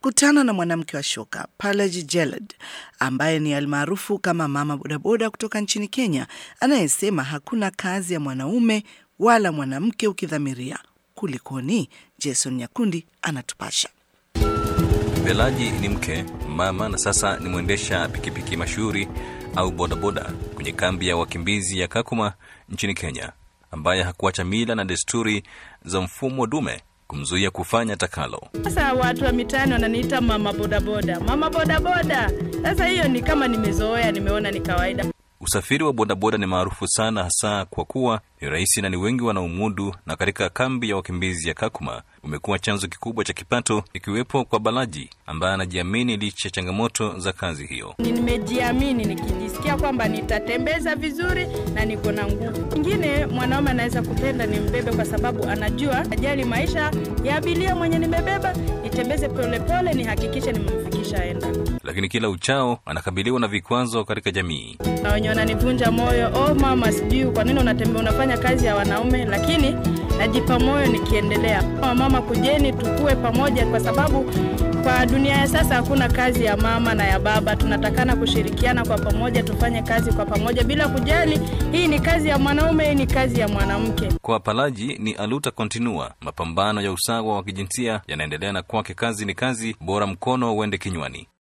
Kutana na mwanamke wa shoka Palaji Jelad ambaye ni almaarufu kama mama bodaboda kutoka nchini Kenya, anayesema hakuna kazi ya mwanaume wala mwanamke ukidhamiria. Kulikoni? Jason Nyakundi anatupasha. Belaji ni mke, mama na sasa ni mwendesha pikipiki mashuhuri au bodaboda kwenye kambi ya wakimbizi ya Kakuma nchini Kenya, ambaye hakuacha mila na desturi za mfumo dume kumzuia kufanya takalo. Sasa watu wa mitaani wananiita mama bodaboda, mama bodaboda. Sasa hiyo ni kama nimezoea, nimeona ni kawaida. Usafiri wa bodaboda ni maarufu sana, hasa kwa kuwa ni rahisi na ni wengi wanaomudu, na katika kambi ya wakimbizi ya Kakuma umekuwa chanzo kikubwa cha kipato, ikiwepo kwa Balaji ambaye anajiamini licha ya changamoto za kazi hiyo. Ni- Nimejiamini nikijisikia kwamba nitatembeza vizuri na niko na nguvu. Ingine mwanaume anaweza kupenda nimbebe kwa sababu anajua ajali maisha ya abiria mwenye nimebeba, nitembeze polepole, nihakikishe nimemfikisha enda. Lakini kila uchao anakabiliwa na vikwazo katika jamii. na wenye wananivunja moyo, oh mama, sijui kwa nini unatembea unafanya kazi ya wanaume, lakini najipa moyo nikiendelea. Mama, mama, kujeni tukue pamoja, kwa sababu kwa dunia ya sasa hakuna kazi ya mama na ya baba. Tunatakana kushirikiana kwa pamoja, tufanye kazi kwa pamoja bila kujali hii ni kazi ya mwanaume, hii ni kazi ya mwanamke. Kwa Palaji ni aluta continua, mapambano ya usawa wa kijinsia yanaendelea, na kwake kazi ni kazi, bora mkono uende kinywani.